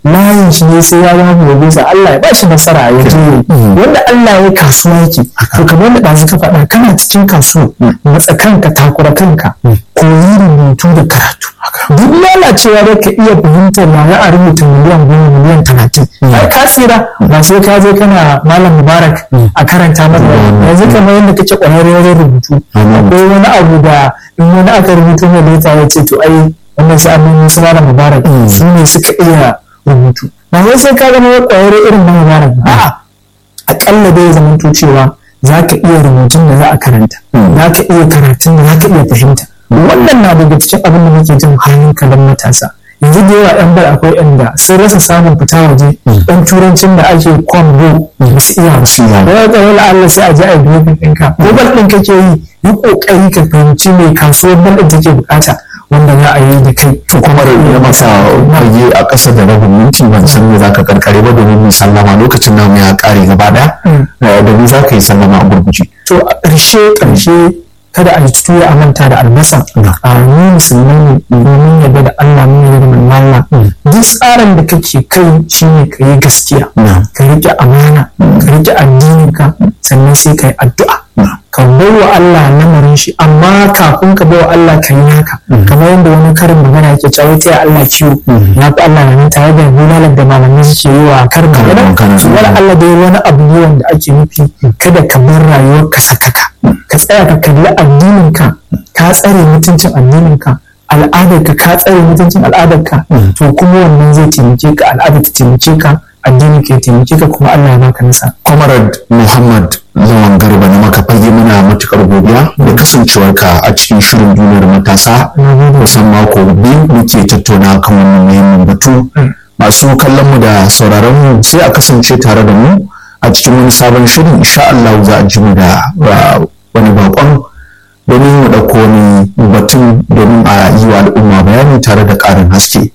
layin shi ne sai ya zama profesa Allah ya bashi nasara ya je wanda Allah ya kasuwa yake to kamar da ɗazu ka faɗa kana cikin kasuwa matsa kanka takura kanka koyi rubutu da karatu duk lalacewa da ka iya fahimtar ya za a rubuta miliyan goma miliyan talatin ai ka tsira ba sai ka je kana malam mubarak a karanta maka yanzu kamar yadda kake ƙwararre wajen rubutu akwai wani abu da in wani aka rubuto mai leta ya ce to ai wannan sai an wasu malam mubarak su ne suka iya rubutu ba wai sai ka zama ƙwararre irin na mubarak ba a'a aƙalla dai zamanto cewa za ka iya rubutun da za a karanta za ka iya karatun da za ka iya fahimta wannan na daga cikin abin da muke jin hankalin matasa yanzu da yawa yan bar akwai yan da sun rasa samun fita waje yan turancin da ake kwambo da su iya ba da ya ga wani Allah sai a je a biyo ɗinka ko bal ɗin kake yi yi ƙoƙari ka fahimci mai kasuwar bal ɗin take buƙata wanda za a yi da kai to kuma da ya masa fage a ƙasa da rabin minti ban san me zaka karkare ba domin mu sallama lokacin namu ya ƙare gaba ɗaya domin za ka yi sallama a gurguje to a ƙarshe ƙarshe kada a yi tuya a manta da albasa a ni musulmai ne domin yadda da Allah mun yadda da Allah duk tsarin da kake kai shine ka yi gaskiya ka rike amana ka rike addininka sannan sai ka yi addu'a ka wa Allah lamarin shi amma kafin ka bawa Allah ka yi naka kamar yadda wani karin magana yake cewa ta Allah ciwo ya fi Allah nan tare da bulalar da malamai suke yi wa karin magana su wani Allah dai wani abu ne wanda ake nufi kada ka bar rayuwar ka sakaka ka tsaya ka kalli addininka ka tsare mutuncin addininka al'adarka ka tsare mutuncin al'adarka to kuma wannan zai taimake ka al'adar ta taimake ka addini ke taimake ka kuma Allah ya baka nasa. Comrade Muhammad Lawan Garba na maka fage muna matukar godiya da kasancewarka a cikin shirin duniyar matasa kusan mako biyu muke tattauna kan wannan muhimmin batu masu kallon mu da sauraron mu sai a kasance tare da mu a cikin wani sabon shirin insha Allah za a ji mu da wani bakon domin mu ɗauko wani batun domin a yi wa al'umma bayani tare da ƙarin haske.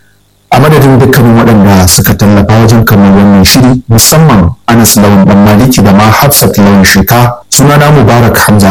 a madadin dukkanin waɗanda suka tallafa wajen kamar wannan shiri musamman anas lawan dan maliki da ma hafsat lawan sheka sunana mubarak hamza